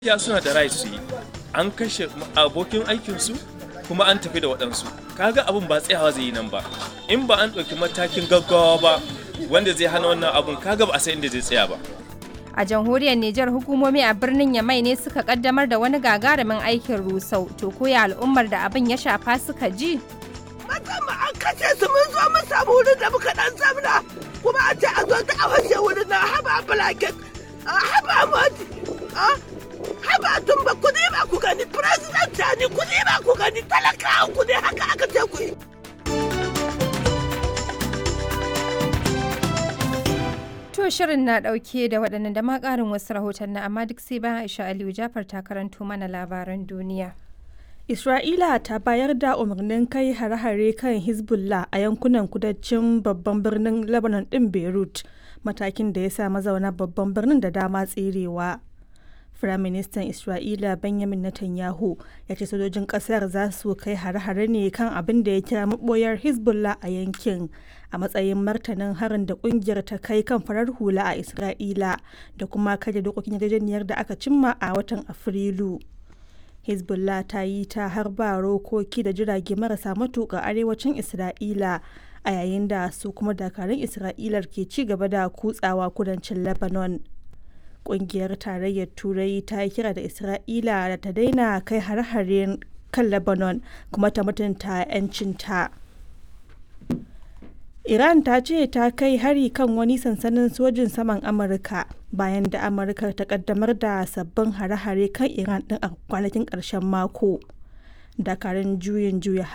ya suna da right su yi an kashe abokin aikinsu kuma an tafi da waɗansu kaga abin ba tsayawa zai yi nan ba in ba an ɗauki matakin gaggawa ba wanda zai hana wannan abun kaga ba a san inda zai tsaya ba A jamhuriyar Nijar hukumomi a birnin Yamai ne suka kaddamar da wani gagarumin aikin rusau to koya al'ummar da abin ya shafa suka ji. Musamman an kashe su mun zo mun samu wurin da muka dan zamna kuma a ce a zo ta a washe wurin na haba blanket haba moti haba tumba ku ne ba ku gani president ne ku ne ba ku gani talakawa ku ne haka aka ce ku yi. To shirin na ɗauke da waɗannan da ma ƙarin wasu rahotanni amma duk sai bayan Aisha Aliyu Jafar ta karanto mana labaran duniya. Isra'ila ta bayar da umarnin kai hare-hare kan Hezbollah a yankunan kudancin babban birnin Lebanon ɗin Beirut, matakin da ya sa mazauna babban birnin da dama tserewa. Firaministan Isra'ila Benjamin Netanyahu ya ce sojojin ƙasar za su kai hare-hare ne kan abin da ya kira maɓoyar Hezbollah a yankin a matsayin martanin harin da ƙungiyar ta kai kan farar hula a Isra'ila da kuma karya dokokin yarjejeniyar da aka cimma a watan Afrilu. hezbollah ta yi ta harba rokoki da jirage marasa matuƙa arewacin isra'ila a yayin da su kuma dakarun isra'ilar ke ci gaba da kutsawa kudancin lebanon ƙungiyar tarayyar turai ta yi kira da isra'ila da ta daina kai hare-hare kan lebanon kuma ta mutunta 'yancinta Iran ta ce ta kai hari kan wani sansanin sojin saman Amurka bayan da Amurka ta kaddamar da sabbin hare-hare kan Iran din a kwanakin ƙarshen mako. Dakarun juyin juya